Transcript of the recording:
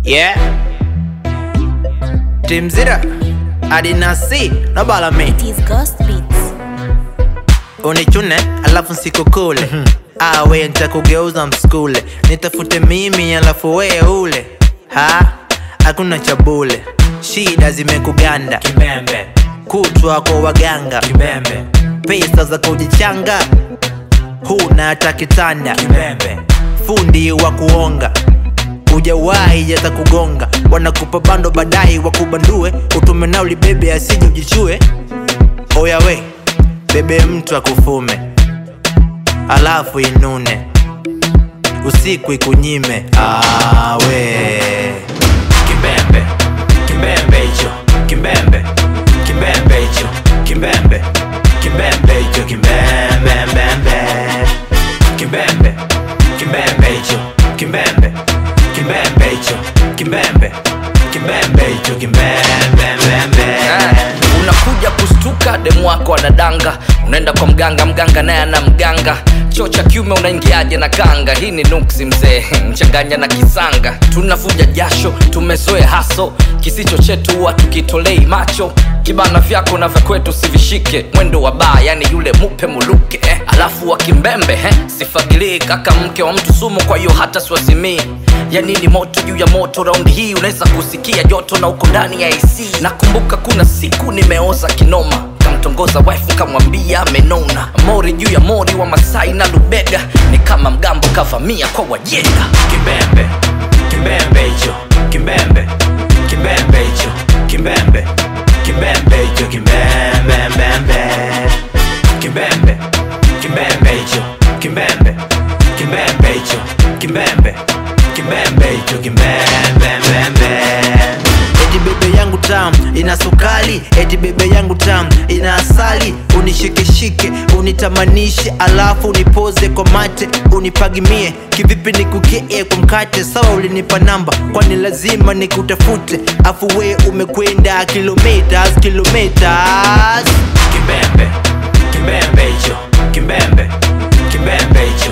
Yeah. Timzira. Adinasi. Nobala me. It is Ghost Beats. Unichune alafu nsikukule. Awe nitakugeuza mskule. Nitafute mimi alafu wewe ule. Ha? Hakuna cha bule. Shida zimekuganda. Kimembe, Kutwa kwa waganga. kimembe, Pesa za kujichanga. Huna hata kitanda. kimembe, fundi wa kuonga ujawahi hata kugonga wanakupa bando baadaye wakubandue utume nao libebe asije ujichue oya we bebe mtu akufume alafu inune usiku ikunyime awe kimbembe, kimbembe hicho, kimbembe, kimbembe hicho, kimbembe, kimbembe hicho, kimbembembembe, kimbembe, kimbembe hicho, kimbembe, kimbembe hicho, kimbembe, kimbembe hicho, kimbembembembe. unakuja kustuka demu wako anadanga unaenda kwa mganga mganga naye ana mganga choo cha kiume unaingiaje na kanga hii ni nuksi mzee mchanganya na kisanga tunavuja jasho tumezoea haso kisicho chetu huwa tukitolei macho kibana vyako na vya kwetu sivishike mwendo wa baa yani yule mupe muluke eh. alafu wa kimbembe eh. sifagilii kaka mke wa mtu sumu kwa hiyo hata siwazimii yani ni moto juu ya moto raundi hii unaweza kusikia joto na uko ndani ya ac nakumbuka kuna siku nimeoza kinoma kamtongoza wife kamwambia amenona mori juu ya mori wa masai na lubega ni kama mgambo kavamia kwa wajenda kimbembe kimbembe hicho kimbembe kimbembe hicho kimbembe kimbembe hicho kimbembembembe kimbembe kimbembe hicho kimbembe kimbembe hicho kimbembe kimbembe hicho kimbembembembe eti bebe yangu tam ina sukali eti bebe yangu tam ina asali unishikeshike unitamanishe alafu unipoze kwa mate unipagimie kivipi nikukee kwa mkate sawa ulinipa namba kwani lazima nikutafute afu we umekwenda kilometers kilometers kimbembe kimbembe hicho kimbembe kimbembe hicho